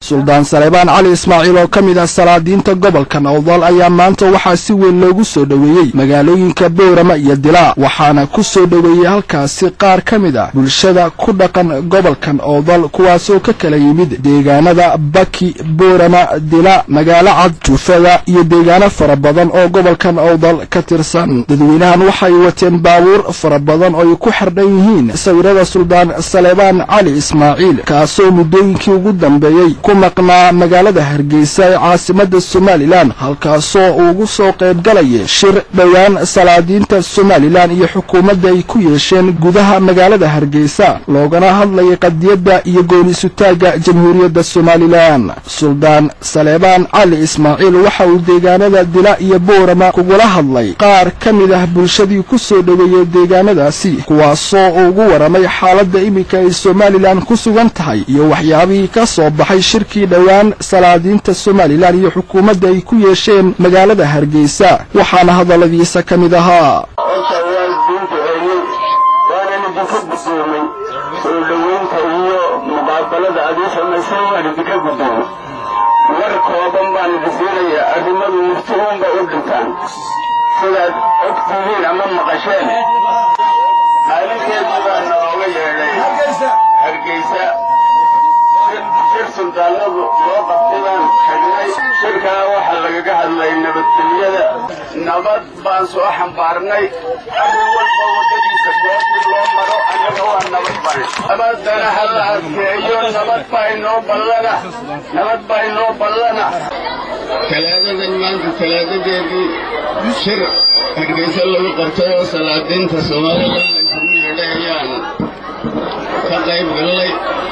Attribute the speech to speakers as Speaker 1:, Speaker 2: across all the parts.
Speaker 1: suldaan saleebaan cali ismaaciil oo ka mid ah salaadiinta gobolka nowdal ayaa maanta waxaa si weyn loogu soo dhoweeyey magaalooyinka boorama iyo dilaa waxaana ku soo dhoweeyey halkaasi qaar ka mid ah bulshada ku dhaqan gobolkan owdal kuwaasoo ka kala yimid deegaanada baki boorama dila magaalo cad juufada iyo deegaano fara badan oo gobolkan owdal ka tirsan dadweynahan waxay wateen baabuur fara badan oo ay ku xardhan yihiin sawirada suldaan saleebaan cali ismaaciil kaasoo muddooyinkii ugu dambeeyey ku maqnaa magaalada hargeysa ee caasimada somalilan halkaasoo ugu soo qaybgalaya shir dhowaan salaadiinta somalilan iyo xukuumadda ay ku yeesheen gudaha magaalada hargeysa loogana hadlayay qadiyadda iyo gooni-sutaagga jamhuuriyadda somalilan suldaan saleebaan cali ismaaciil waxa uu deegaanada dila iyo boorama kugula hadlay qaar ka mid ah bulshadii ku soo dhoweeyey deegaanadaasi kuwaasoo ugu waramay xaaladda iminka ay somalilan ku sugan tahay iyo waxyaabihii ka soo baxay shirkii dhowaan salaadiinta somalilan iyo xukuumadda ay ku yeesheen magaalada hargeysa waxaana hadalladiisa ka mid ahaa
Speaker 2: horta waan duuduceeyey waanan idinka guddoomay soo dhoweynta iyo muqaabalada aad ii samaysay waan idinka guddoomay war kooban baan idin siinayaa arrimadu muftihuunba u dhintaan sidaad og tihiin ama maqasheen maalinteedii baa nalooga yeedhay hargeysa shir suldaanadu loo qabtay baan tagnay shirkaa waxaa lagaga hadlay nabadgelyada nabad baan soo xambaarnay arrin walba waddadiisa goobtii loo maro annaga waa nabad bari nabadana ha la adkeeyo nabad baa inoo ballana nabad baa inoo ballana talaadadan maanta talaadadeedii shir hargeysa lagu qabtay oo salaadiinta soomaalida laysugu yeedhay ayaan ka qayb gallay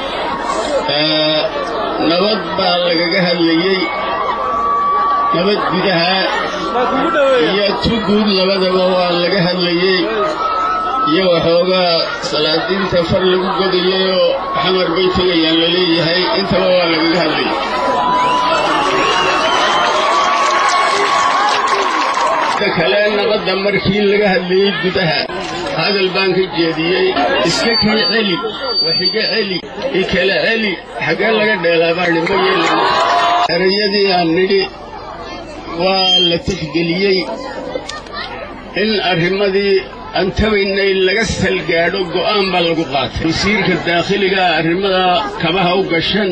Speaker 2: nabad baa lagaga hadlayey nabad gudaha iyo tu guud labadaba waa laga hadlayey iyo waxoogaa salaadiinta far lagu godayay oo xamar bay tegayaan la leeyahay intaba waa lagaga hadlayay kale nabadda markii laga hadlayey gudaha hadal baan ka jeediyey iska kala celi waxiga celi ikala celi xaggee laga dheelaabaani ma yeelin erayadii aan nidhi waa la tixgeliyey in arrimadii aan tabaynay laga salgaadho go'aan baa lagu qaatay wasiirka daakhiligaa arrimada kabaha u gashan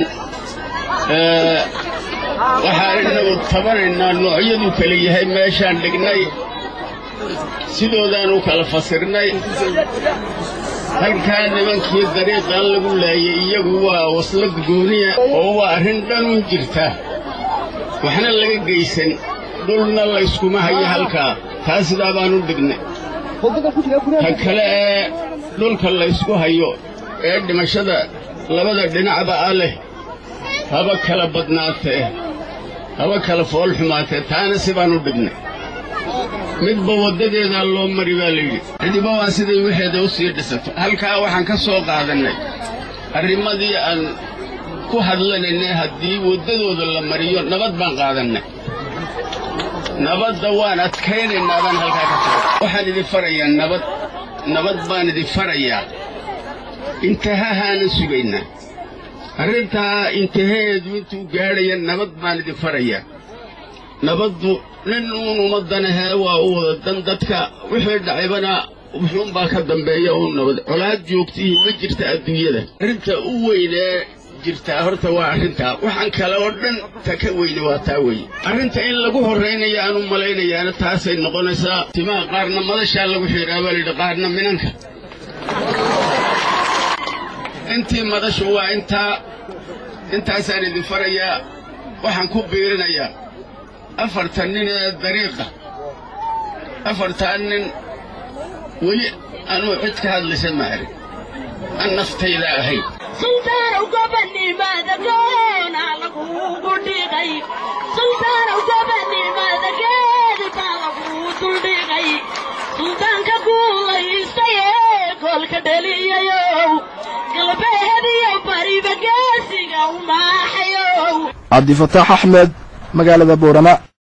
Speaker 2: waxaan innagu tabanaynaa noocyaduu kala yahay meeshaan dhignay sidoodaanu kala fasirnay halkaa nimankii dariiqan lagu laayay iyagu waa waslad gooniya oo waa arrin dhan u jirta waxna laga geysan dhulna layskuma hayo halkaa taa sidaa baanu dhignay ta kale ee dhulka laysku hayo ee dhimashada labada dhinacba ah leh haba kala badnaatee haba kala fool xumaatee taana si baanu dhignay midba waddadeedaa loo mari baa layidhi cidiba waa siday waxeeda u sii dhisato halkaa waxaan ka soo qaadannay arrimadii aan ku hadlanaynay haddii waddadooda la mariyo nabad baan qaadannay nabadda waan adkaynaynaa baan halkaa ka soo waxaan idin farayaa nabad nabad baan idin farayaa intahahaana sugaynaa arrintaa intaheedu intuu gaadhaya nabad baan idin farayaa nabaddu nin uun ummaddanahee waa u wada dan dadka wixii dhacaybana wuxuunbaa ka dambeeya uun nabad colaad joogtihii ma jirta adduunyada arrinta u weynee jirtaa horta waa arrintaa waxaan kale oo dhan ta ka weyne waa taa weye arrinta in lagu horraynaya aan u malaynayaana taasay noqonaysaa timaha qaarna madashaa lagu xiidhaa baa layidhi qaarna minanka intii madashu waa intaa intaasaan idin farayaa waxaan ku biirinayaa afartan nin ee dariiqa afartan nin weli anuu cid ka hadlaysa ma arin an naftayda ahayd
Speaker 3: sultaanow gobanimaada goona lagugu dhigay sultaanow gobanimaada geedi baa laguu duldhigay sultaanka guulaystay ee goolka dhaliyayow galbeediyo bariba geesiga u maaxayow
Speaker 1: cabdifataax axmed magaalada boorama